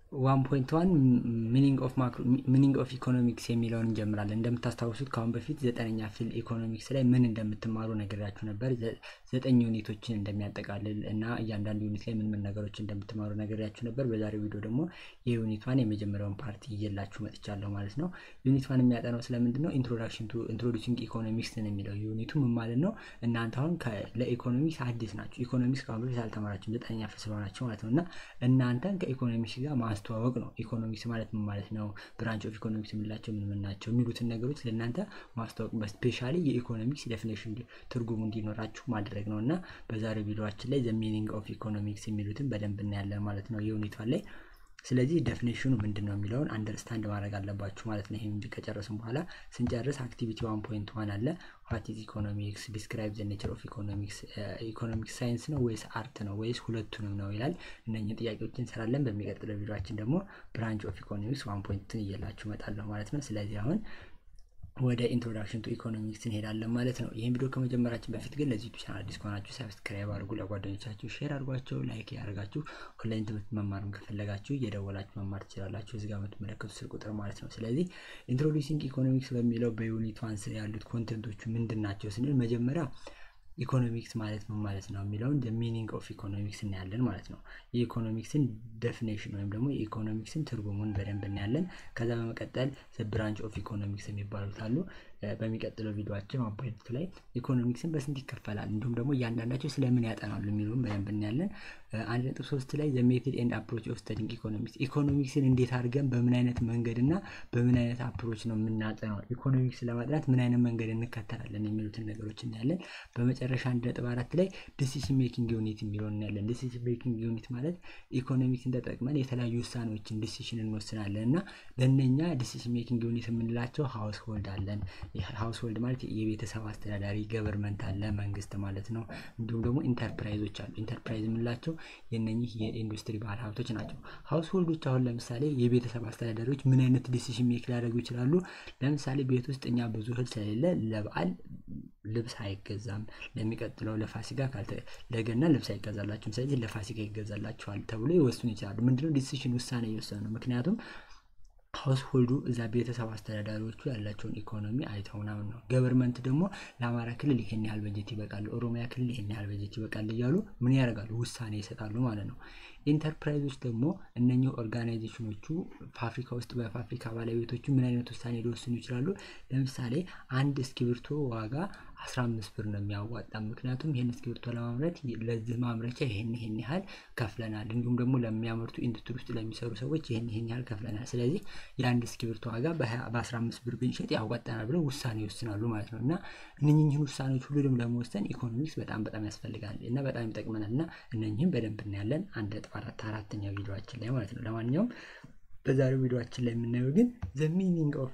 ዋን ፖይንት ዋን ሚኒንግ ኦፍ ኢኮኖሚክስ የሚለውን እንጀምራለን። እንደምታስታውሱት ከአሁን በፊት ዘጠነኛ ፊል ኢኮኖሚክስ ላይ ምን እንደምትማሩ ነገራችሁ ነበር። ዘጠኝ ዩኒቶችን እንደሚያጠቃልል እና እያንዳንዱ ዩኒት ላይ ምን ምን ነገሮች እንደምትማሩ ነገራችሁ ነበር። በዛሬው ቪዲዮ ደግሞ የዩኒት ዋን የመጀመሪያውን ፓርቲ እየላችሁ መጥቻለሁ ማለት ነው። ዩኒት ዋን የሚያጠናው ስለምንድን ነው? ኢንትሮዳክሽን ቱ ኢንትሮዲሲንግ ኢኮኖሚክስ ነው የሚለው ዩኒቱ ምን ማለት ነው? እናንተ አሁን ለኢኮኖሚክስ አዲስ ናችሁ። ኢኮኖሚክስ ከአሁን በፊት አልተማራችሁም ዘጠነኛ ፊል ስለሆናችሁ ማለት ነው እና እናንተን ከኢኮኖሚክስ ጋር ማስተዋወቅ ነው። ኢኮኖሚክስ ማለት ምን ማለት ነው? ብራንች ኦፍ ኢኮኖሚክስ የምንላቸው ምን ምን ናቸው? የሚሉትን ነገሮች ለእናንተ ማስተዋወቅ በስፔሻሊ የኢኮኖሚክስ ዴፊኔሽን ትርጉሙ እንዲኖራችሁ ማድረግ ነው እና በዛሬው ቪዲዮችን ላይ ዘ ሚኒንግ ኦፍ ኢኮኖሚክስ የሚሉትን በደንብ እናያለን ማለት ነው የዩኒቷን ላይ ስለዚህ ዴፊኔሽኑ ምንድን ነው የሚለውን አንደርስታንድ ማድረግ አለባችሁ ማለት ነው። ይህም ከጨረስን በኋላ ስንጨርስ አክቲቪቲ ዋን ፖይንት ዋን አለ ዋት ኢዝ ኢኮኖሚክስ ዲስክራይብ ዘ ኔቸር ኦፍ ኢኮኖሚክስ ኢኮኖሚክስ ሳይንስ ነው ወይስ አርት ነው ወይስ ሁለቱንም ነው ይላል። እነኝህ ጥያቄዎች እንሰራለን። በሚቀጥለው ቪዲዮችን ደግሞ ብራንች ኦፍ ኢኮኖሚክስ ዋን ፖይንትን እየላችሁ እመጣለሁ ማለት ነው። ስለዚህ አሁን ወደ ኢንትሮዳክሽን ቱ ኢኮኖሚክስ እንሄዳለን ማለት ነው። ይህን ቪዲዮ ከመጀመራችን በፊት ግን ለዚህ ዩቱብ ቻናል አዲስ ከሆናችሁ ሰብስክራይብ አድርጉ፣ ለጓደኞቻችሁ ሼር አድርጓቸው፣ ላይክ ያደርጋችሁ። ኦንላይን ትምህርት መማርም ከፈለጋችሁ እየደወላችሁ መማር ትችላላችሁ። እዚጋ የምትመለከቱ ስልክ ቁጥር ማለት ነው። ስለዚህ ኢንትሮዲሲንግ ኢኮኖሚክስ በሚለው በዩኒት ዋን ስር ያሉት ኮንቴንቶቹ ምንድን ናቸው ስንል መጀመሪያ ኢኮኖሚክስ ማለት ምን ማለት ነው የሚለውን ሚኒንግ ኦፍ ኢኮኖሚክስ እናያለን ማለት ነው። የኢኮኖሚክስን ዴፊኔሽን ወይም ደግሞ የኢኮኖሚክስን ትርጉሙን በደንብ እናያለን። ከዛ በመቀጠል ብራንች ኦፍ ኢኮኖሚክስ የሚባሉት አሉ። በሚቀጥለው ቪዲዮችን አፖይንቱ ላይ ኢኮኖሚክስን በስንት ይከፈላል እንዲሁም ደግሞ እያንዳንዳቸው ስለምን ያጠናሉ የሚለውን በደንብ እናያለን። አንድ ነጥብ ሶስት ላይ ዘ ሜትድ ኤንድ አፕሮች ኦፍ ስተዲንግ ኢኮኖሚክስ ኢኮኖሚክስን እንዴት አድርገን በምን አይነት መንገድ እና በምን አይነት አፕሮች ነው የምናጠናው፣ ኢኮኖሚክስ ለማጥናት ምን አይነት መንገድ እንከተላለን የሚሉትን ነገሮች እናያለን። በመጨረሻ አንድ ነጥብ አራት ላይ ዲሲሽን ሜኪንግ ዩኒት የሚለውን እናያለን። ዲሲሽን ሜኪንግ ዩኒት ማለት ኢኮኖሚክስን ተጠቅመን የተለያዩ ውሳኔዎችን ዲሲሽን እንወስናለን እና ለእነኛ ዲሲሽን ሜኪንግ ዩኒት የምንላቸው ሀውስ ሆልድ አለን ሃውስሆልድ ማለት የቤተሰብ አስተዳዳሪ ገቨርንመንት አለ መንግስት ማለት ነው። እንዲሁም ደግሞ ኢንተርፕራይዞች አሉ። ኢንተርፕራይዝ የምንላቸው የነኚህ የኢንዱስትሪ ባለ ሀብቶች ናቸው። ሃውስሆልዶች አሁን ለምሳሌ የቤተሰብ አስተዳዳሪዎች ምን አይነት ዲሲሽን ሜክ ሊያደርጉ ይችላሉ? ለምሳሌ ቤት ውስጥ እኛ ብዙ እህል ስለሌለ ለበዓል ልብስ አይገዛም። ለሚቀጥለው ለፋሲካ ለገና ልብስ አይገዛላችሁም። ስለዚህ ለፋሲካ ይገዛላችኋል ተብሎ ይወስኑ ይችላሉ። ምንድነው ዲሲሽን ውሳኔ እየወሰኑ ነው። ምክንያቱም ሀውስሆልዱ እዛ ቤተሰብ አስተዳዳሪዎቹ ያላቸውን ኢኮኖሚ አይተው ምናምን ነው። ገቨርንመንት ደግሞ ለአማራ ክልል ይሄን ያህል በጀት ይበቃል፣ ኦሮሚያ ክልል ይሄን ያህል በጀት ይበቃል እያሉ ምን ያደርጋሉ? ውሳኔ ይሰጣሉ ማለት ነው። ኢንተርፕራይዞች ደግሞ እነኚህ ኦርጋናይዜሽኖቹ ፋብሪካ ውስጥ በፋብሪካ ባለቤቶቹ ምን አይነት ውሳኔ ሊወስኑ ይችላሉ? ለምሳሌ አንድ እስክሪብቶ ዋጋ አስራ አምስት ብር ነው የሚያዋጣ። ምክንያቱም ይህን እስክሪብቶ ለማምረት ለዚህ ማምረቻ ይህን ይህን ያህል ከፍለናል፣ እንዲሁም ደግሞ ለሚያመርቱ ኢንዱስትሪ ውስጥ ለሚሰሩ ሰዎች ይህን ይህን ያህል ከፍለናል። ስለዚህ የአንድ እስክሪብቶ ዋጋ በአስራ አምስት ብር ብንሸጥ ያዋጣናል ብለው ውሳኔ ይወስናሉ ማለት ነው። እና እነኝህን ውሳኔዎች ሁሉንም ለመወሰን ኢኮኖሚክስ በጣም በጣም ያስፈልጋል እና በጣም ይጠቅመናል እና እነኝህም በደንብ እናያለን አንድ ነጥብ አራት አራተኛ ቪዲዮችን ላይ ማለት ነው። ለማንኛውም በዛሬው ቪዲዮችን ላይ የምናየው ግን ዘ ሚኒንግ ኦፍ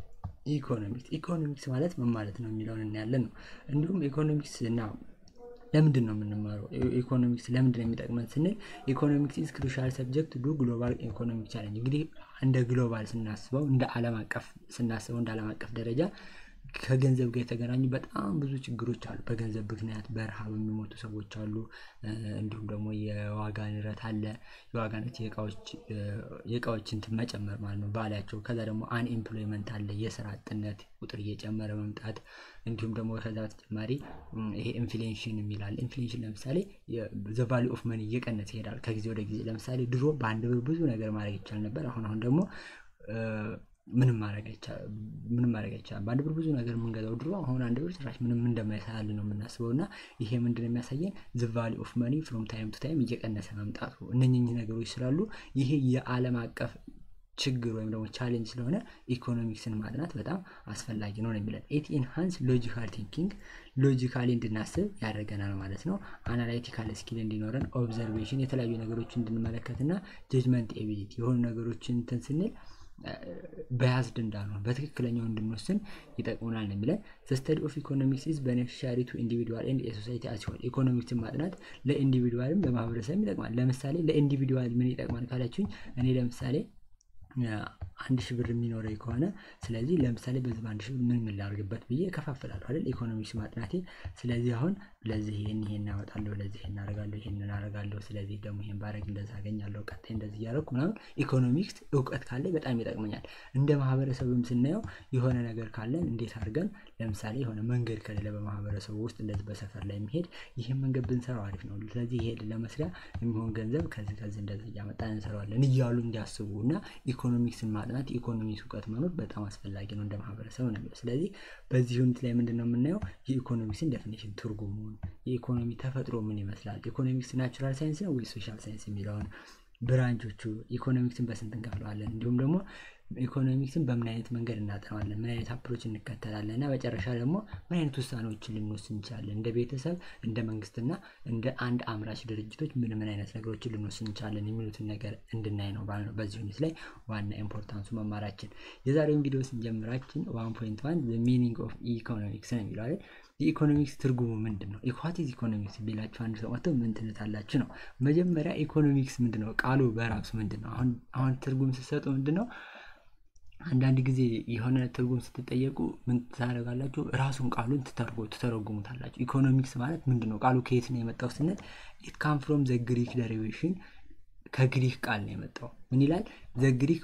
ኢኮኖሚክስ ኢኮኖሚክስ ማለት ምን ማለት ነው የሚለውን እናያለን ነው። እንዲሁም ኢኮኖሚክስ እና ለምንድን ነው የምንማረው? ኢኮኖሚክስ ለምንድን ነው የሚጠቅመን ስንል ኢኮኖሚክስ ኢዝ ክሩሻል ሰብጀክት ዱ ግሎባል ኢኮኖሚክ ቻሌንጅ። እንግዲህ እንደ ግሎባል ስናስበው እንደ ዓለም አቀፍ ስናስበው እንደ ዓለም አቀፍ ደረጃ ከገንዘብ ጋር የተገናኙ በጣም ብዙ ችግሮች አሉ። በገንዘብ ምክንያት በረሃብ የሚሞቱ ሰዎች አሉ። እንዲሁም ደግሞ የዋጋ ንረት አለ። የዋጋ ንረት የእቃዎች እንትን መጨመር ማለት ነው ባላቸው። ከዛ ደግሞ አንኤምፕሎይመንት አለ፣ የስራ አጥነት ቁጥር እየጨመረ መምጣት። እንዲሁም ደግሞ ከዛ በተጨማሪ ይሄ ኢንፍሌሽን የሚላል ኢንፍሌሽን ለምሳሌ ዘ ቫሊ ኦፍ መኒ እየቀነሰ ይሄዳል ከጊዜ ወደ ጊዜ። ለምሳሌ ድሮ በአንድ ብር ብዙ ነገር ማድረግ ይቻል ነበር። አሁን አሁን ደግሞ ምንም ማድረግ አይቻልም። ምንም ማድረግ አይቻልም። በአንድ ብር ብዙ ነገር የምንገዛው ድሮ አሁን አንድ ብር ጭራሽ ምንም እንደማይሰራልን ነው የምናስበው። እና ይሄ ምንድን ነው የሚያሳየን ዘ ቫሊ ኦፍ መኒ ፍሮም ታይም ቱ ታይም እየቀነሰ መምጣቱ እነኝህ ነገሮች ስላሉ ይሄ የዓለም አቀፍ ችግር ወይም ደግሞ ቻሌንጅ ስለሆነ ኢኮኖሚክስን ማጥናት በጣም አስፈላጊ ነው ነው የሚለን። ኢት ኢንሃንስ ሎጂካል ቲንኪንግ ሎጂካሊ እንድናስብ ያደርገናል ማለት ነው። አናላይቲካል ስኪል እንዲኖረን፣ ኦብዘርቬሽን የተለያዩ ነገሮች እንድንመለከትና ጀጅመንት ኤቢሊቲ የሆኑ ነገሮችን እንትን ስንል በያዝድ እንዳልሆን በትክክለኛው እንድንወስን ይጠቅሙናል ነው የሚለን። ስተዲ ኦፍ ኢኮኖሚክስ ኢዝ ቤኔፊሻሪ ቱ ኢንዲቪድዋል ኤንድ የሶሳይቲ አሲሆን ኢኮኖሚክስን ማጥናት ለኢንዲቪድዋልም ለማህበረሰብም ይጠቅማል። ለምሳሌ ለኢንዲቪድዋል ምን ይጠቅማል ካላችሁኝ እኔ ለምሳሌ አንድ ሺህ ብር የሚኖረኝ ከሆነ ስለዚህ ለምሳሌ በዚህ በአንድ ሺህ ብር ምን ምን ላድርግበት ብዬ እከፋፍላለሁ አይደል ኢኮኖሚክስ ማጥናቴ ስለዚህ አሁን ለዚህ ይሄን ይሄን አወጣለሁ ለዚህ ይሄን አደርጋለሁ ይሄንን አደርጋለሁ ስለዚህ ደግሞ ይሄን ባረግ እንደዚህ አገኛለሁ ቀጣይ እንደዚህ እያደረኩ ምናምን ኢኮኖሚክስ እውቀት ካለኝ በጣም ይጠቅመኛል እንደ ማህበረሰብም ስናየው የሆነ ነገር ካለን እንዴት አድርገን ለምሳሌ የሆነ መንገድ ከሌለ በማህበረሰቡ ውስጥ እንደዚህ በሰፈር ላይ የሚሄድ ይህን መንገድ ብንሰራው አሪፍ ነው ስለዚህ ይሄ ለመስሪያ የሚሆን ገንዘብ ከዚህ ከዚህ እንደዚህ እያመጣን እንሰራዋለን እያሉ እንዲያስቡ እና ኢኮኖሚክስን ማጥናት ኢኮኖሚክስ እውቀት መኖር በጣም አስፈላጊ ነው እንደ ማህበረሰብ ነው የሚለው ስለዚህ በዚህ ዩኒት ላይ ምንድን ነው የምናየው የኢኮኖሚክስን ዴፊኒሽን ትርጉሙን የኢኮኖሚ ተፈጥሮ ምን ይመስላል ኢኮኖሚክስ ናቹራል ሳይንስ ነው ወይ ሶሻል ሳይንስ የሚለውን ብራንቾቹ ኢኮኖሚክስን በስንት እንከፍለዋለን እንዲሁም ደግሞ ኢኮኖሚክስን በምን አይነት መንገድ እናጠናዋለን ምን አይነት አፕሮች እንከተላለን እና መጨረሻ ደግሞ ምን አይነት ውሳኔዎችን ልንወስድ እንችላለን እንደ ቤተሰብ እንደ መንግስትና እንደ አንድ አምራች ድርጅቶች ምን ምን አይነት ነገሮችን ልንወስድ እንችላለን የሚሉትን ነገር እንድናይ ነው ባልነው በዚህ ዩኒት ላይ ዋና ኢምፖርታንሱ መማራችን የዛሬውን ቪዲዮ ስንጀምራችን ዋን ፖይንት ዋን ሚኒንግ ኦፍ ኢኮኖሚክስ ነው የሚለው አይደል የኢኮኖሚክስ ትርጉሙ ምንድን ነው ኢኳቲዝ ኢኮኖሚክስ ቢላችሁ አንድ ሰው መጥተው ምን ትሉታላችሁ ነው መጀመሪያ ኢኮኖሚክስ ምንድን ነው ቃሉ በራሱ ምንድን ነው አሁን አሁን ትርጉም ስትሰጡ ምንድን ነው አንዳንድ ጊዜ የሆነ ትርጉም ስትጠየቁ ምን ታደርጋላችሁ ራሱን ቃሉን ትተረጉሙታላችሁ ኢኮኖሚክስ ማለት ምንድን ነው ቃሉ ከየት ነው የመጣው ስንል ኢት ካም ፍሮም ዘ ግሪክ ደሪቬሽን ከግሪክ ቃል ነው የመጣው ምን ይላል ዘ ግሪክ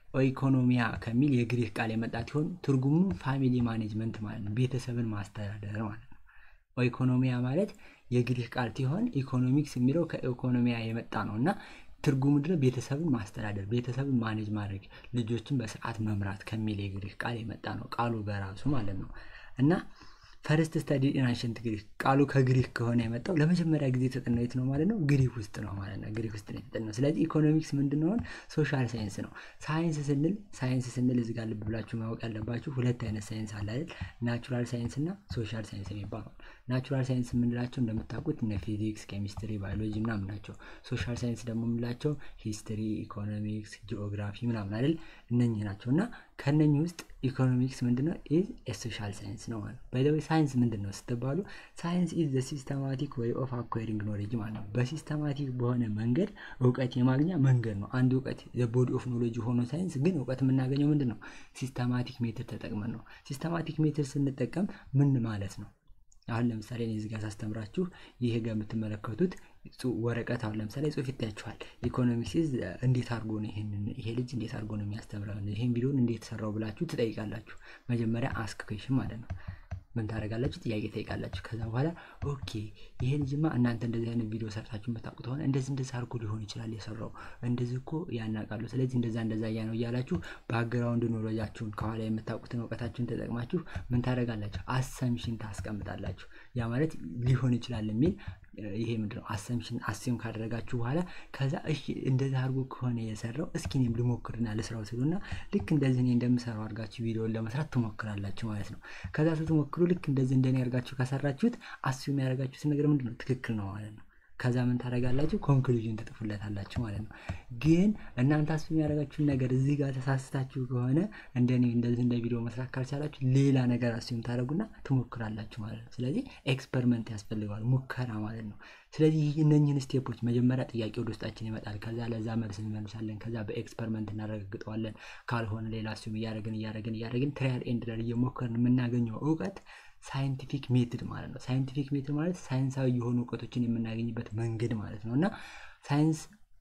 ኢኮኖሚያ ከሚል የግሪክ ቃል የመጣ ሲሆን ትርጉሙ ፋሚሊ ማኔጅመንት ማለት ነው ቤተሰብን ማስተዳደር ማለት ነው ኢኮኖሚያ ማለት የግሪክ ቃል ሲሆን ኢኮኖሚክስ የሚለው ከኢኮኖሚያ የመጣ ነው እና ትርጉሙ ምንድነው ቤተሰብን ማስተዳደር ቤተሰብን ማኔጅ ማድረግ ልጆችን በስርዓት መምራት ከሚል የግሪክ ቃል የመጣ ነው ቃሉ በራሱ ማለት ነው እና ፈርስት ስተዲ ኢናንሽንት ግሪክ ቃሉ ከግሪክ ከሆነ የመጣው ለመጀመሪያ ጊዜ የተጠናው የት ነው ማለት ነው ግሪክ ውስጥ ነው ማለት ነው ግሪክ ውስጥ ነው የተጠናው ስለዚህ ኢኮኖሚክስ ምንድንሆን ሶሻል ሳይንስ ነው ሳይንስ ስንል ሳይንስ ስንል እዚህ ጋር ልብ ብላችሁ ማወቅ ያለባችሁ ሁለት አይነት ሳይንስ አለ አይደል ናቹራል ሳይንስ እና ሶሻል ሳይንስ የሚባለው ናቹራል ሳይንስ የምንላቸው እንደምታውቁት እነ ፊዚክስ ኬሚስትሪ ባዮሎጂ ምናምን ናቸው ሶሻል ሳይንስ ደግሞ የምንላቸው ሂስትሪ ኢኮኖሚክስ ጂኦግራፊ ምናምን አይደል እነኝህ ናቸው እና ከነኝህ ውስጥ ኢኮኖሚክስ ምንድነው ኢዝ ሶሻል ሳይንስ ነው ማለት ነው ሳይንስ ምንድን ነው ስትባሉ ሳይንስ ኢዝ ዘ ሲስተማቲክ ወይ ኦፍ አኳሪንግ ኖሌጅ ማለት ነው በሲስተማቲክ በሆነ መንገድ እውቀት የማግኛ መንገድ ነው አንድ እውቀት ቦዲ ኦፍ ኖሌጅ ሆኖ ሳይንስ ግን እውቀት የምናገኘው ምንድን ነው ሲስተማቲክ ሜትር ተጠቅመን ነው ሲስተማቲክ ሜትር ስንጠቀም ምን ማለት ነው አሁን ለምሳሌ እኔ እዚጋ ሳስተምራችሁ ይህ ጋር የምትመለከቱት ወረቀት አሁን ለምሳሌ ጽሁፍ ይታያችኋል ኢኮኖሚክስ እንዴት አድርጎ ነው ይሄንን ይሄ ልጅ እንዴት አድርጎ ነው የሚያስተምረው ይሄን ቪዲዮን እንዴት ሰራው ብላችሁ ትጠይቃላችሁ መጀመሪያ አስክ ኩዌሽን ማለት ነው ምን ታደረጋላችሁ ጥያቄ ጠይቃላችሁ ከዛ በኋላ ኦኬ ይሄ ልጅማ እናንተ እንደዚህ አይነት ቪዲዮ ሰርታችሁ የምታውቁት ሆነ እንደዚህ እንደዚህ አድርጎ ሊሆን ይችላል የሰራው እንደዚህ እኮ ያናቃሉ ስለዚህ እንደዛ እንደዛ እያ ነው እያላችሁ ባክግራውንድ ኖሎጃችሁን ከኋላ የምታውቁትን እውቀታችሁን ተጠቅማችሁ ምን ታደረጋላችሁ አሰምሽን ታስቀምጣላችሁ ያ ማለት ሊሆን ይችላል የሚል ይሄ ምንድነው አሰምሽን አሴም ካደረጋችሁ በኋላ ከዛ እሺ እንደዚህ አድርጎ ከሆነ የሰራው እስኪ እኔም ልሞክርና ልስራው ስሉና ልክ እንደዚህ እኔ እንደምሰራው አድርጋችሁ ቪዲዮን ለመስራት ትሞክራላችሁ ማለት ነው ከዛ ስትሞክሩ ልክ እንደዚህ እንደኔ አድርጋችሁ ከሰራችሁት አስዩም ያደረጋችሁት ነገር ምንድነው ትክክል ነው ማለት ነው ከዛ ምን ታደረጋላችሁ ኮንክሉዥን ትጥፉለታላችሁ ማለት ነው ግን እናንተ አስብ የሚያደረጋችሁን ነገር እዚህ ጋር ተሳስታችሁ ከሆነ እንደኔ እንደዚህ እንደ ቪዲዮ መስራት ካልቻላችሁ ሌላ ነገር አስዩም ታደረጉና ትሞክራላችሁ ማለት ነው ስለዚህ ኤክስፐሪመንት ያስፈልገዋል ሙከራ ማለት ነው ስለዚህ እነኝህን ስቴፖች መጀመሪያ ጥያቄ ወደ ውስጣችን ይመጣል ከዛ ለዛ መልስ እንመልሳለን ከዛ በኤክስፐሪመንት እናረጋግጠዋለን ካልሆነ ሌላ እሱም እያደረግን እያደረግን እያደረግን ትሪያል ኤንድ ደር እየሞከርን የምናገኘው እውቀት ሳይንቲፊክ ሜትድ ማለት ነው ሳይንቲፊክ ሜትድ ማለት ሳይንሳዊ የሆኑ እውቀቶችን የምናገኝበት መንገድ ማለት ነው እና ሳይንስ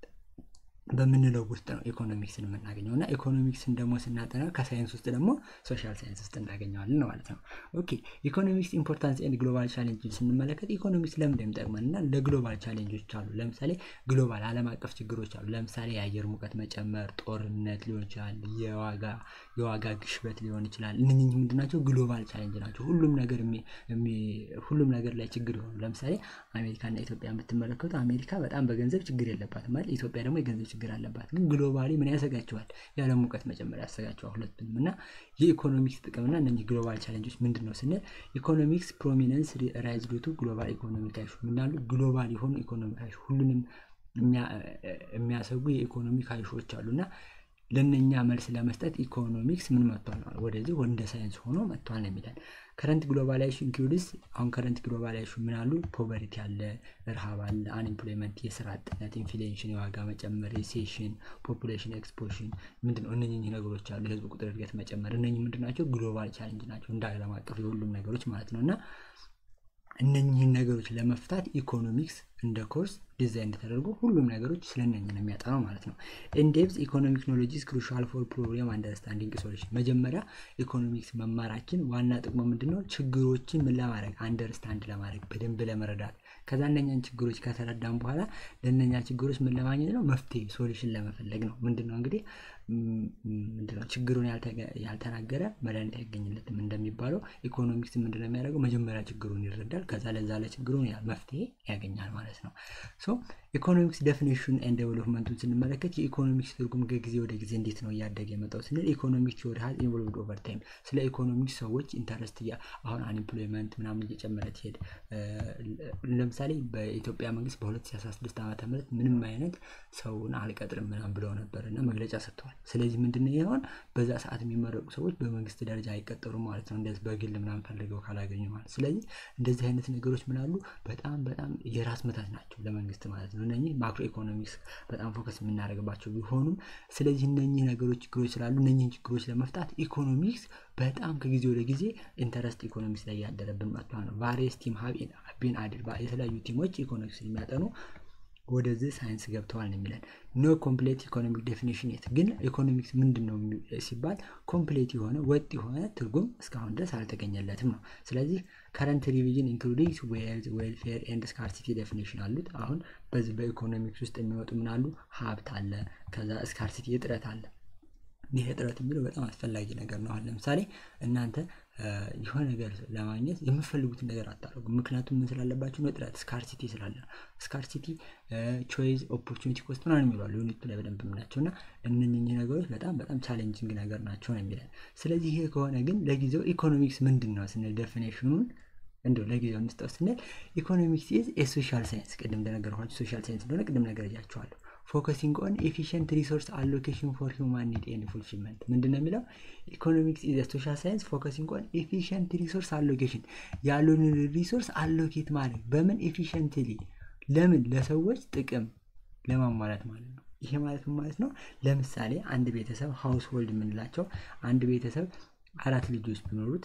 በምንለው ውስጥ ነው ኢኮኖሚክስን የምናገኘው እና ኢኮኖሚክስን ደግሞ ስናጠና ከሳይንስ ውስጥ ደግሞ ሶሻል ሳይንስ ውስጥ እናገኘዋለን ማለት ነው ኦኬ ኢኮኖሚክስ ኢምፖርታንስ ኤንድ ግሎባል ቻሌንጅ ስንመለከት ኢኮኖሚክስ ለምን የሚጠቅመን እና ለግሎባል ቻሌንጆች አሉ ለምሳሌ ግሎባል አለም አቀፍ ችግሮች አሉ ለምሳሌ የአየር ሙቀት መጨመር ጦርነት ሊሆን ይችላል የዋጋ የዋጋ ግሽበት ሊሆን ይችላል እነኝህ ምንድናቸው ግሎባል ቻሌንጅ ናቸው ሁሉም ነገር ሁሉም ነገር ላይ ችግር ይሆኑ ለምሳሌ አሜሪካና ኢትዮጵያ የምትመለከቱ አሜሪካ በጣም በገንዘብ ችግር የለባትም ማለት ኢትዮጵያ ደግሞ የገንዘብ ችግር አለባት ግን ግሎባሊ ምን ያሰጋቸዋል ያለ ሙቀት መጨመር ያሰጋቸዋል ሁለቱንም እና የኢኮኖሚክስ ጥቅምና እነዚህ ግሎባል ቻሌንጆች ምንድን ነው ስንል ኢኮኖሚክስ ፕሮሚነንስ ራይዝ ቱ ግሎባል ኢኮኖሚክ አይሹ ምናሉ ግሎባል የሆኑ ኢኮኖሚክ አይሹ ሁሉንም የሚያሰጉ የኢኮኖሚክ አይሾች አሉ እና ለእነኛ መልስ ለመስጠት ኢኮኖሚክስ ምን መጥቷል? ወደዚህ እንደ ሳይንስ ሆኖ መጥቷል ነው የሚለን። ከረንት ግሎባላይዜሽን ኢንክሉድስ አሁን ከረንት ግሎባላይዜሽን ምን አሉ? ፖቨርቲ አለ፣ እርሃብ አለ፣ አንኤምፕሎይመንት፣ የስራ አጥነት፣ ኢንፍሌሽን፣ የዋጋ መጨመር፣ ሪሴሽን፣ ፖፑሌሽን ኤክስፖሽን ምንድን ነው? እነኚህ ነገሮች አሉ። የህዝብ ቁጥር እድገት መጨመር፣ እነኚህ ምንድን ናቸው? ግሎባል ቻሌንጅ ናቸው፣ እንደ ዓለም አቀፍ የሁሉም ነገሮች ማለት ነው እና እነኚህን ነገሮች ለመፍታት ኢኮኖሚክስ እንደ ኮርስ ዲዛይን ተደርጎ ሁሉም ነገሮች ስለነኝ ነው የሚያጠናው ማለት ነው። ኢንዴፕዝ ኢኮኖሚክ ኖሎጂስ ክሩሻል ፎር ፕሮብሌም አንደርስታንዲንግ ሶሉሽን። መጀመሪያ ኢኮኖሚክስ መማራችን ዋና ጥቅሙ ምንድን ነው? ችግሮችን ምን ለማድረግ አንደርስታንድ ለማድረግ በደንብ ለመረዳት ከዛ እነኛን ችግሮች ከተረዳን በኋላ ለእነኛ ችግሮች ምን ለማግኘት ነው? መፍትሄ ሶሉሽን ለመፈለግ ነው። ምንድን ነው እንግዲህ ምንድነው ችግሩን ያልተናገረ መድኃኒት አይገኝለትም እንደሚባለው ኢኮኖሚክስ ምንድነው የሚያደርገው? መጀመሪያ ችግሩን ይረዳል። ከዛ ለዛ ለችግሩን መፍትሄ ያገኛል ማለት ነው። ሶ ኢኮኖሚክስ ዴፊኒሽን ኤንድ ዴቨሎፕመንቱን ስንመለከት የኢኮኖሚክስ ትርጉም ከጊዜ ወደ ጊዜ እንዴት ነው እያደገ የመጣው ስንል ኢኮኖሚክስ ቲዎሪ ሀዝ ኢንቮልቭድ ኦቨር ታይም ስለ ኢኮኖሚክስ ሰዎች ኢንተረስት አሁን አንኤምፕሎይመንት ምናምን እየጨመረ ትሄድ ለምሳሌ በኢትዮጵያ መንግስት በ2016 ዓ ም ምንም አይነት ሰውን አልቀጥርም ምናምን ብለው ነበር እና መግለጫ ሰጥተዋል። ስለዚህ ምንድነው ይሆን በዛ ሰዓት የሚመረቁ ሰዎች በመንግስት ደረጃ አይቀጠሩም ማለት ነው። እንደዚህ በግል ምናምን ፈልገው ካላገኙ ማለት ስለዚህ እንደዚህ አይነት ነገሮች ምናሉ በጣም በጣም የራስ ምታት ናቸው ለመንግስት ማለት ነው። እነኚህ ማክሮ ኢኮኖሚክስ በጣም ፎከስ የምናደርግባቸው ቢሆኑም ስለዚህ እነኚህ ነገሮች ችግሮች ስላሉ እነኚህን ችግሮች ለመፍታት ኢኮኖሚክስ በጣም ከጊዜ ወደ ጊዜ ኢንተረስት ኢኮኖሚክስ ላይ ያደረብን መጥቷል ነው። ቫሪየስ ቲም ቢን አድድ የተለያዩ ቲሞች ኢኮኖሚክስ የሚያጠኑ ወደዚህ ሳይንስ ገብተዋል ነው የሚለን። ኖ ኮምፕሌት ኢኮኖሚክ ዴፊኒሽን የት ግን ኢኮኖሚክስ ምንድን ነው ሲባል ኮምፕሌት የሆነ ወጥ የሆነ ትርጉም እስካሁን ድረስ አልተገኘለትም ነው። ስለዚህ ከረንት ሪቪዥን ኢንክሉዲንግ ዌልዝ ዌልፌር ኤንድ ስካርሲቲ ዴፊኒሽን አሉት። አሁን በዚህ በኢኮኖሚክስ ውስጥ የሚወጡ ምን አሉ? ሀብት አለ፣ ከዛ ስካርሲቲ እጥረት አለ። ይህ እጥረት የሚለው በጣም አስፈላጊ ነገር ነው። አሁን ለምሳሌ እናንተ የሆነ ነገር ለማግኘት የምፈልጉትን ነገር አታደርጉ። ምክንያቱም ምን ስላለባችሁ ነው? እጥረት ስካርሲቲ ስላለ ነው። ስካርሲቲ፣ ቾይዝ፣ ኦፖርቹኒቲ ኮስት ምናምን የሚሏሉ ዩኒቱ ላይ በደንብ የምናቸው እና እነኝህ ነገሮች በጣም በጣም ቻሌንጂንግ ነገር ናቸው ነው የሚለን። ስለዚህ ይሄ ከሆነ ግን ለጊዜው ኢኮኖሚክስ ምንድን ነው ስንል ዴፊኔሽኑን እንዲሁ ለጊዜው እንስጠው ስንል ኢኮኖሚክስ ኢዝ የሶሻል ሳይንስ ቅድም እንደነገርኳችሁ ሶሻል ሳይንስ እንደሆነ ቅድም ነገር እያቸዋለሁ ፎከሲንግ ኦን ኤፊሽንት ሪሶርስ አሎኬሽን ፎር ሂውማን ኒድ ኤንድ ፉልፊልመንት ምንድን ነው የሚለው ኢኮኖሚክስ ኢዝ ሶሻል ሳይንስ ፎከሲንግ ኦን ኤፊሽንት ሪሶርስ አሎኬሽን ያሉን ሪሶርስ አሎኬት ማድረግ በምን ኤፊሽንትሊ ለምን ለሰዎች ጥቅም ለማሟላት ማለት ነው ይሄ ማለት ምን ማለት ነው ለምሳሌ አንድ ቤተሰብ ሃውስ ሆልድ የምንላቸው አንድ ቤተሰብ አራት ልጆች ቢኖሩት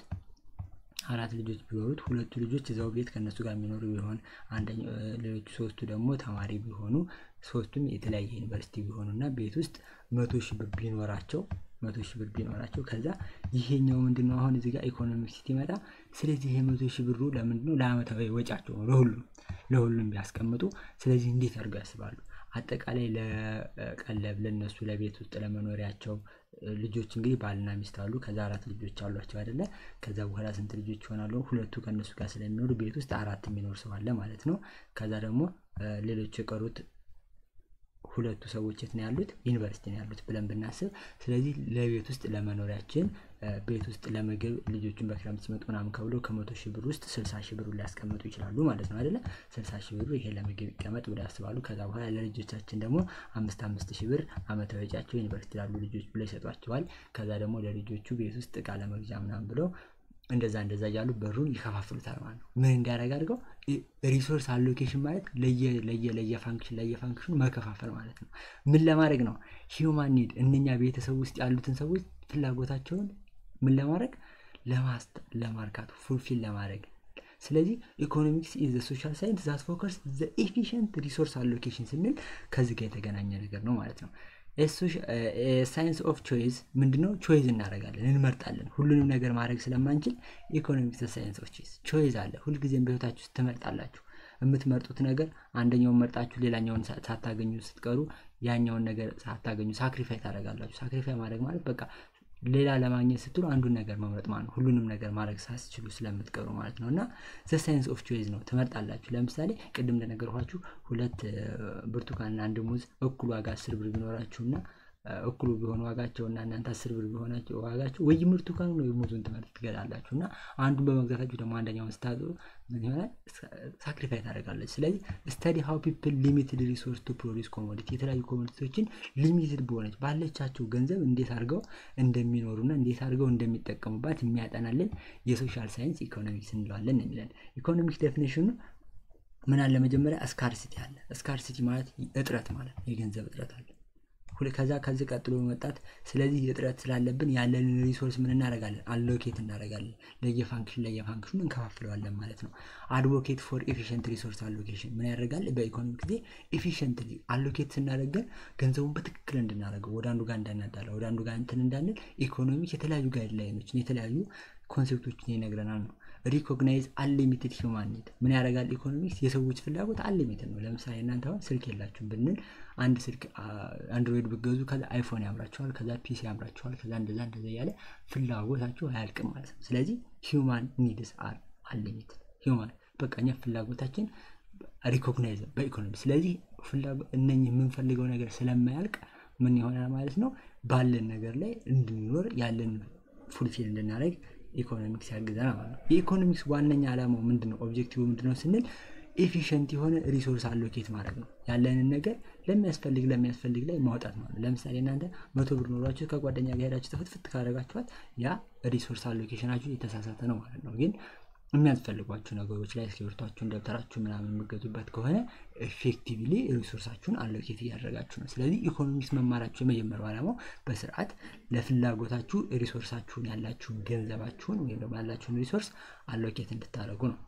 አራት ልጆች ቢኖሩት ሁለቱ ልጆች እዛው ቤት ከእነሱ ጋር የሚኖሩ ቢሆን ሌሎቹ ሶስቱ ደግሞ ተማሪ ቢሆኑ ሶስቱም የተለያየ ዩኒቨርሲቲ ቢሆኑ እና ቤት ውስጥ መቶ ሺህ ብር ቢኖራቸው መቶ ሺህ ብር ቢኖራቸው ከዛ ይሄኛው ምንድነው አሁን እዚህ ጋር ኢኮኖሚክስ ሲመጣ ስለዚህ ይሄ መቶ ሺህ ብሩ ለምንድነው ለአመታዊ ወጫቸው ነው ለሁሉም ለሁሉም ቢያስቀምጡ ስለዚህ እንዴት አድርገው ያስባሉ አጠቃላይ ለቀለብ ለነሱ ለቤት ውስጥ ለመኖሪያቸው ልጆች እንግዲህ ባልና ሚስት አሉ ከዛ አራት ልጆች አሏቸው አይደለ ከዛ በኋላ ስንት ልጆች ይሆናሉ ሁለቱ ከእነሱ ጋር ስለሚኖሩ ቤት ውስጥ አራት የሚኖር ሰው አለ ማለት ነው ከዛ ደግሞ ሌሎች የቀሩት ሁለቱ ሰዎች የት ነው ያሉት ዩኒቨርሲቲ ነው ያሉት ብለን ብናስብ ስለዚህ ለቤት ውስጥ ለመኖሪያችን ቤት ውስጥ ለምግብ ልጆቹን በክረምት ሲመጡ ምናምን ከብሎ ከመቶ ሺህ ብር ውስጥ ስልሳ ሺህ ብሩ ሊያስቀምጡ ይችላሉ ማለት ነው አይደለ ስልሳ ሺህ ብሩ ይሄ ለምግብ ይቀመጥ ብሎ ያስባሉ ከዛ በኋላ ለልጆቻችን ደግሞ አምስት አምስት ሺህ ብር አመታዊ ወጪያቸው ዩኒቨርሲቲ ላሉ ልጆች ብሎ ይሰጧቸዋል ከዛ ደግሞ ለልጆቹ ቤት ውስጥ እቃ ለመግዣ ምናምን ብለው እንደዛ እንደዛ እያሉ በሩን ይከፋፍሉታል ማለት ነው ምን እንዲያደርግ አድርገው ሪሶርስ አሎኬሽን ማለት ለየ ለየ ፋንክሽን ለየ ፋንክሽኑ መከፋፈል ማለት ነው ምን ለማድረግ ነው ሂውማን ኒድ እነኛ ቤተሰብ ውስጥ ያሉትን ሰዎች ፍላጎታቸውን ምን ለማድረግ ለማርካት ፉልፊል ለማድረግ ስለዚህ ኢኮኖሚክስ ኢዝ ሶሻል ሳይንስ ዛት ፎከስ ዘ ኤፊሽንት ሪሶርስ አሎኬሽን ስንል ከዚህ ጋር የተገናኘ ነገር ነው ማለት ነው ሳይንስ ኦፍ ቾይዝ ምንድነው ቾይዝ እናደረጋለን እንመርጣለን ሁሉንም ነገር ማድረግ ስለማንችል ኢኮኖሚክስ ሳይንስ ኦፍ ቾይዝ ቾይዝ አለ ሁልጊዜም በህይወታችሁ ውስጥ ትመርጣላችሁ የምትመርጡት ነገር አንደኛውን መርጣችሁ ሌላኛውን ሳታገኙ ስትቀሩ ያኛውን ነገር ሳታገኙ ሳክሪፋይ ታደረጋላችሁ ሳክሪፋይ ማድረግ ማለት በቃ ሌላ ለማግኘት ስትሉ አንዱን ነገር መምረጥ ማለት ሁሉንም ነገር ማድረግ ሳስችሉ ስለምትቀሩ ማለት ነው እና ዘ ሳይንስ ኦፍ ቾይዝ ነው ትመርጣላችሁ ለምሳሌ ቅድም እንደነገርኳችሁ ሁለት ብርቱካንና አንድ ሙዝ እኩል ዋጋ አስር ብር ቢኖራችሁና እኩሉ ቢሆን ዋጋቸው እና እናንተ አስር ብር ቢሆናቸው ዋጋቸው ወይ ምርቱ ካኑ ነው የሙዙን ትምህርት ትገዛላችሁ እና አንዱን በመግዛታችሁ ደግሞ አንደኛውን ስታጡ ምን ይሆናል ሳክሪፋይ ታደርጋለች ስለዚህ ስተዲ ሀው ፒፕል ሊሚትድ ሪሶርስ ቱ ፕሮዲስ ኮሞዲቲ የተለያዩ ኮሞዲቲዎችን ሊሚትድ በሆነች ባለቻቸው ገንዘብ እንዴት አድርገው እንደሚኖሩና እንዴት አድርገው እንደሚጠቀሙባት የሚያጠናልን የሶሻል ሳይንስ ኢኮኖሚክስ እንለዋለን የሚለን ኢኮኖሚክስ ዴፊኒሽኑ ምን አለ መጀመሪያ ስካርሲቲ አለ ስካርሲቲ ማለት እጥረት ማለት የገንዘብ እጥረት አለ ከዛ ከዚህ ቀጥሎ መጣት ስለዚህ እጥረት ስላለብን ያለንን ሪሶርስ ምን እናደረጋለን አሎኬት እናደረጋለን ለየፋንክሽን ለየፋንክሽኑ እንከፋፍለዋለን ማለት ነው አድቮኬት ፎር ኤፊሽንት ሪሶርስ አሎኬሽን ምን ያደርጋል በኢኮኖሚክ ጊዜ ኤፊሽንት አሎኬት ስናደረገን ገንዘቡን በትክክል እንድናደረገው ወደ አንዱ ጋር እንዳናዳለ ወደ አንዱ ጋር እንትን እንዳንል ኢኮኖሚክ የተለያዩ ጋይድላይኖችን የተለያዩ ኮንሴፕቶችን ይነግረናል ነው ሪኮግናይዝ አንሊሚትድ ሂውማን ኒድ ምን ያደርጋል ኢኮኖሚክስ የሰዎች ፍላጎት አንሊሚትድ ነው ለምሳሌ እናንተ አሁን ስልክ የላችሁም ብንል አንድ ስልክ አንድሮይድ ብገዙ ከዛ አይፎን ያምራቸዋል ከዛ ፒሲ ያምራቸዋል ከዛ እንደዛ እንደዛ እያለ ፍላጎታችሁ አያልቅም ማለት ነው ስለዚህ ሂውማን ኒድስ አር አንሊሚትድ ሂውማን በቃ እኛ ፍላጎታችን ሪኮግናይዝ በኢኮኖሚ ስለዚህ እነኝህ የምንፈልገው ነገር ስለማያልቅ ምን ይሆናል ማለት ነው ባለን ነገር ላይ እንድንኖር ያለን ፉልፊል እንድናደረግ ኢኮኖሚክስ ያግዘናል ማለት ነው የኢኮኖሚክስ ዋነኛ ዓላማው ምንድነው ኦብጀክቲቭ ምንድነው ስንል ኤፊሽንት የሆነ ሪሶርስ አሎኬት ማድረግ ነው ያለንን ነገር ለሚያስፈልግ ለሚያስፈልግ ላይ ማውጣት ማለት ነው ለምሳሌ እናንተ መቶ ብር ኖሯችሁ ከጓደኛ ጋር ሄዳችሁ ትፍትፍት ካደረጋችኋት ያ ሪሶርስ አሎኬሽናችሁ የተሳሳተ ነው ማለት ነው ግን የሚያስፈልጓችሁ ነገሮች ላይ እስክሪብቷችሁን ደብተራችሁ ምናምን የምገዙበት ከሆነ ኤፌክቲቭሊ ሪሶርሳችሁን አሎኬት እያደረጋችሁ ነው ስለዚህ ኢኮኖሚክስ መማራችሁ የመጀመሪያው ዓላማው በስርዓት ለፍላጎታችሁ ሪሶርሳችሁን ያላችሁን ገንዘባችሁን ወይም ደግሞ ያላችሁን ሪሶርስ አሎኬት እንድታደረጉ ነው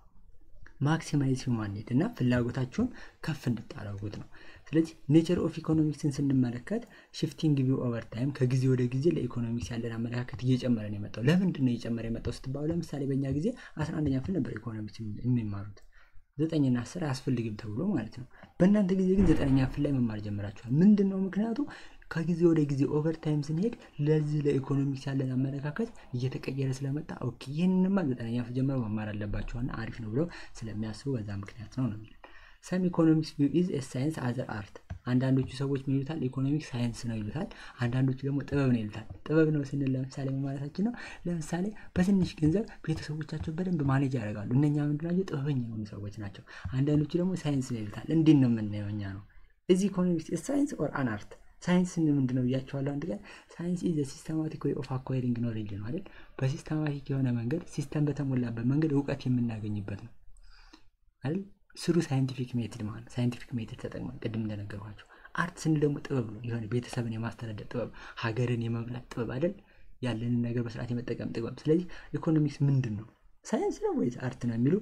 ማክሲማይዝ ሂውማን ኒድ እና ፍላጎታችሁን ከፍ እንድታደረጉት ነው ስለዚህ ኔቸር ኦፍ ኢኮኖሚክስን ስንመለከት ሽፍቲንግ ቪው ኦቨር ታይም ከጊዜ ወደ ጊዜ ለኢኮኖሚክስ ያለን አመለካከት እየጨመረ ነው የመጣው ለምንድን ነው እየጨመረ የመጣው ስትባሉ ለምሳሌ በእኛ ጊዜ አስራ አንደኛ ክፍል ነበር ኢኮኖሚክስ የሚማሩት ዘጠኝና አስር አያስፈልግም ተብሎ ማለት ነው በእናንተ ጊዜ ግን ዘጠነኛ ክፍል ላይ መማር ጀምራችኋል ምንድን ነው ምክንያቱ ከጊዜ ወደ ጊዜ ኦቨር ታይም ስንሄድ ለዚህ ለኢኮኖሚክስ ያለን አመለካከት እየተቀየረ ስለመጣ ኦኬ ይህንንማ ዘጠነኛ ክፍል ጀምረው መማር አለባቸውና አሪፍ ነው ብለው ስለሚያስቡ በዛ ምክንያት ነው ነው ሰም ኢኮኖሚክስ ቪው ኢዝ ሳይንስ አዘር አርት አንዳንዶቹ ሰዎች ምን ይሉታል ኢኮኖሚክስ ሳይንስ ነው ይሉታል አንዳንዶቹ ደግሞ ጥበብ ነው ይሉታል ጥበብ ነው ስንል ለምሳሌ ማለታችን ነው ለምሳሌ በትንሽ ገንዘብ ቤተሰቦቻቸው በደንብ ማኔጅ ያደርጋሉ እነኛ ምንድናቸው ጥበበኛ የሆኑ ሰዎች ናቸው አንዳንዶቹ ደግሞ ሳይንስ ነው ይሉታል እንዲህ ነው የምናየው እኛ ነው እዚህ ኢኮኖሚክስ ሳይንስ ኦር አን አርት ሳይንስ ምንድን ነው ብያቸዋለሁ አንድ ቀን ሳይንስ ኢዝ ሲስተማቲክ ወይ ኦፍ አኳሪንግ ኖሌጅ ነው አይደል በሲስተማቲክ የሆነ መንገድ ሲስተም በተሞላበት መንገድ እውቀት የምናገኝበት ነው አይደል ስሩ ሳይንቲፊክ ሜትድ ማለት ሳይንቲፊክ ሜትድ ተጠቅመን ቅድም እንደነገርኳቸው አርት ስንል ደግሞ ጥበብ ነው የሆነ ቤተሰብን የማስተዳደር ጥበብ ሀገርን የመምላት ጥበብ አይደል ያለንን ነገር በስርዓት የመጠቀም ጥበብ ስለዚህ ኢኮኖሚክስ ምንድን ነው ሳይንስ ነው ወይስ አርት ነው የሚሉ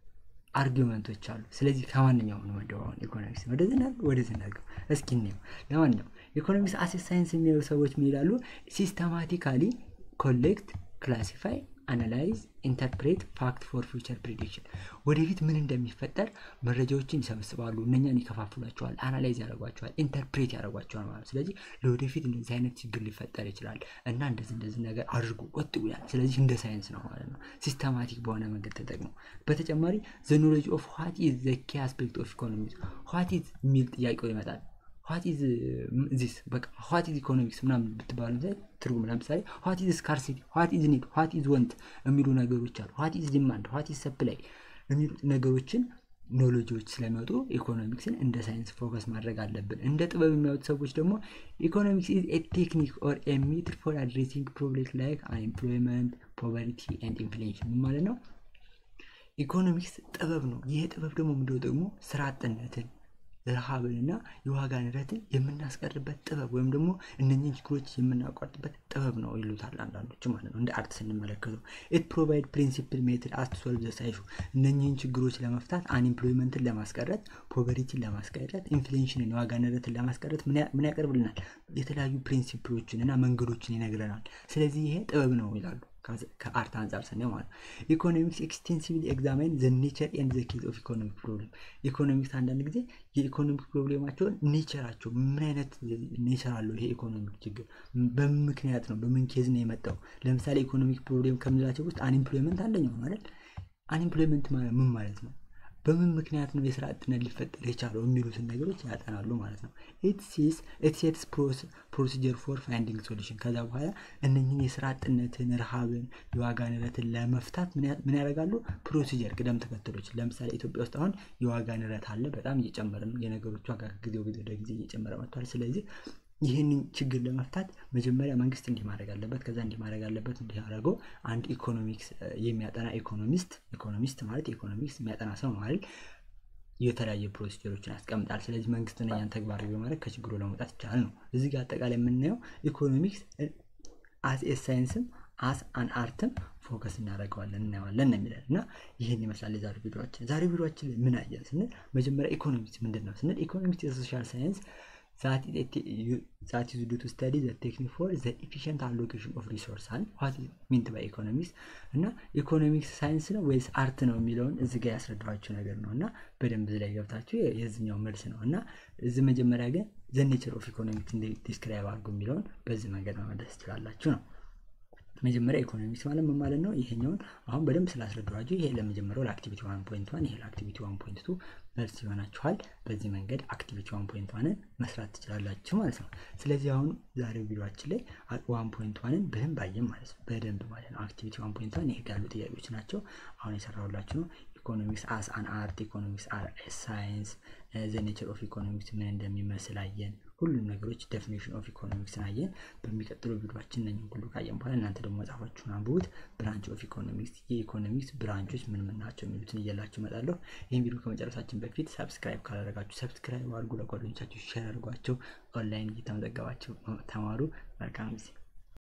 አርጊመንቶች አሉ ስለዚህ ከማንኛው ነው መደባውን ኢኮኖሚክስ ወደዚህ እናድርገው ወደዚህ እናድርገው እስኪ እንየው ለማንኛው ኢኮኖሚክስ አሴት ሳይንስ የሚያዩ ሰዎች ምን ይላሉ ሲስተማቲካሊ ኮሌክት ክላሲፋይ አናላይዝ ኢንተርፕሬት ፋክት ፎር ፊውቸር ፕሪዲክሽን ወደፊት ምን እንደሚፈጠር መረጃዎችን ይሰበስባሉ እነኛን ይከፋፍሏቸዋል አናላይዝ ያደርጓቸዋል ኢንተርፕሬት ያደርጓቸዋል ማለት ስለዚህ ለወደፊት እንደዚህ አይነት ችግር ሊፈጠር ይችላል እና እንደዚህ እንደዚህ ነገር አድርጉ ወጥ ይላል ስለዚህ እንደ ሳይንስ ነው ማለት ነው ሲስተማቲክ በሆነ መንገድ ተጠቅመው በተጨማሪ ዘ ኖሌጅ ኦፍ ዋት ኢዝ ዘ ኪ አስፔክት ኦፍ ኢኮኖሚክስ ዋት ኢዝ የሚል ጥያቄው ይመጣል ዋት ኢዝ ዚስ በቃ ዋት ኢዝ ኢኮኖሚክስ ምናምን ብትባሉ ላይ ትርጉም ለምሳሌ ዋት ኢዝ ስካርሲቲ ዋት ኢዝ ኒድ ዋት ኢዝ ወንት የሚሉ ነገሮች አሉ ዋት ኢዝ ዲማንድ ዋት ኢዝ ሰፕላይ የሚሉ ነገሮችን ኖሎጂዎች ስለሚወጡ ኢኮኖሚክስን እንደ ሳይንስ ፎከስ ማድረግ አለብን እንደ ጥበብ የሚያዩት ሰዎች ደግሞ ኢኮኖሚክስ ኢዝ ኤ ቴክኒክ ኦር ኤ ሜትድ ፎር አድሬሲንግ ፕሮብሌም ላይክ አንኤምፕሎይመንት ፖቨርቲ ኤንድ ኢንፍሌሽን ምን ማለት ነው ኢኮኖሚክስ ጥበብ ነው ይሄ ጥበብ ደግሞ ምንድነው ደግሞ ስራ አጥነትን ረሃብንና የዋጋ ንረትን የምናስቀርበት ጥበብ ወይም ደግሞ እነኝን ችግሮች የምናቋርጥበት ጥበብ ነው ይሉታል አንዳንዶች ማለት ነው እንደ አርት ስንመለከተው ኢት ፕሮቫይድ ፕሪንሲፕል ሜትድ አስ ሶልቭ ዘሳይሹ እነኝህን ችግሮች ለመፍታት አንኤምፕሎይመንትን ለማስቀረት ፖቨሪቲን ለማስቀረት ኢንፍሌሽንን የዋጋ ንረትን ለማስቀረት ምን ያቀርብልናል የተለያዩ ፕሪንሲፕሎችን እና መንገዶችን ይነግረናል ስለዚህ ይሄ ጥበብ ነው ይላሉ ከአርት አንጻር ስናየው ማለት ነው ኢኮኖሚክስ ኤክስቴንሲቭሊ ኤግዛማይን ዘ ኔቸር ኤንድ ዘ ኬዝ ኦፍ ኢኮኖሚክ ፕሮብሌም ኢኮኖሚክስ አንዳንድ ጊዜ የኢኮኖሚክ ፕሮብሌማቸውን ኔቸራቸው ምን አይነት ኔቸር አለው ይሄ ኢኮኖሚክ ችግር በምን ምክንያት ነው በምን ኬዝ ነው የመጣው ለምሳሌ ኢኮኖሚክ ፕሮብሌም ከምንላቸው ውስጥ አንኤምፕሎይመንት አንደኛው ማለት አንኤምፕሎይመንት ምን ማለት ነው በምን ምክንያት ነው የስራ አጥነት ሊፈጠር የቻለው የሚሉትን ነገሮች ያጠናሉ ማለት ነው። ኢትሴትስ ፕሮሲጀር ፎር ፋይንዲንግ ሶሉሽን። ከዛ በኋላ እነኝህን የስራ አጥነትን፣ ረሃብን፣ የዋጋ ንረትን ለመፍታት ምን ያደርጋሉ? ፕሮሲጀር ቅደም ተከተሎች። ለምሳሌ ኢትዮጵያ ውስጥ አሁን የዋጋ ንረት አለ፣ በጣም እየጨመረ ነው። የነገሮች ዋጋ ከጊዜ ወደ ጊዜ እየጨመረ መጥቷል። ስለዚህ ይህንን ችግር ለመፍታት መጀመሪያ መንግስት እንዲህ ማድረግ አለበት፣ ከዛ እንዲህ ማድረግ አለበት። እንዲህ ያደረገው አንድ ኢኮኖሚክስ የሚያጠና ኢኮኖሚስት ኢኮኖሚስት ማለት ኢኮኖሚክስ የሚያጠና ሰው ማለት የተለያየ ፕሮሲጀሮችን ያስቀምጣል። ስለዚህ መንግስትና ያን ተግባራዊ በማድረግ ከችግሩ ለመውጣት ይቻላል ነው። እዚህ ጋር አጠቃላይ የምናየው ኢኮኖሚክስ አስ ኤ ሳይንስም አስ አን አርትም ፎከስ እናደርገዋለን እናየዋለን ነው የሚለን እና ይህን ይመስላል የዛሬ ቪዲዮችን። ዛሬ ቪዲዮችን ላይ ምን አየን ስንል መጀመሪያ ኢኮኖሚክስ ምንድን ነው ስንል ኢኮኖሚክስ የሶሻል ሳይንስ ዛት ኢዝ ዱ ቱ ስተዲ ዘ ቴክኒክ ፎር ዘ ኢፊሽንት አሎኬሽን ኦፍ ሪሶርስ አለ ዋት ሚንት ባይ ኢኮኖሚክስ እና ኢኮኖሚክስ ሳይንስ ነው ወይስ አርት ነው የሚለውን እዚ ጋር ያስረዳኋቸው ነገር ነው እና በደንብ እዚ ላይ ገብታችሁ የዚኛው መልስ ነው እና እዚህ መጀመሪያ ግን ዘ ኔቸር ኦፍ ኢኮኖሚክስ እንደ ዲስክራይብ አድርጉ የሚለውን በዚህ መንገድ መመለስ ትችላላችሁ ነው። መጀመሪያ ኢኮኖሚክስ ማለት ምን ማለት ነው? ይሄኛውን አሁን በደንብ ስላስረዳኋችሁ ይሄ ለመጀመሪያው ለአክቲቪቲ ዋን ፖይንት ዋን ይሄ ለአክቲቪቲ ዋን ፖይንት ቱ መልስ ይሆናችኋል። በዚህ መንገድ አክቲቪቲ ዋን ፖይንት ዋንን መስራት ትችላላችሁ ማለት ነው። ስለዚህ አሁን ዛሬው ቪዲዮችን ላይ ዋን ፖይንት ዋንን በደንብ አየን ማለት ነው። በደንብ ማለት ነው። አክቲቪቲ ዋን ፖይንት ዋን ይሄ ያሉ ጥያቄዎች ናቸው። አሁን የሰራሁላችሁ ነው። ኢኮኖሚክስ አስ አን አርት፣ ኢኮኖሚክስ አር ሳይንስ፣ ዘ ኔቸር ኦፍ ኢኮኖሚክስ ምን እንደሚመስል አየን። ሁሉም ነገሮች ዴፊኒሽን ኦፍ ኢኮኖሚክስን አየን። በሚቀጥለው ቪዲዮችን እነኝን ሁሉ ካየን በኋላ እናንተ ደግሞ መጽሐፋችሁን አንብቡት። ብራንች ኦፍ ኢኮኖሚክስ የኢኮኖሚክስ ብራንቾች ምን ምን ናቸው የሚሉትን እየላችሁ እመጣለሁ። ይህን ቪዲዮ ከመጨረሳችን በፊት ሰብስክራይብ ካላደረጋችሁ ሰብስክራይብ አድርጉ፣ ለጓደኞቻችሁ ሼር አድርጓቸው። ኦንላይን እየተመዘገባችሁ ተማሩ። መልካም ጊዜ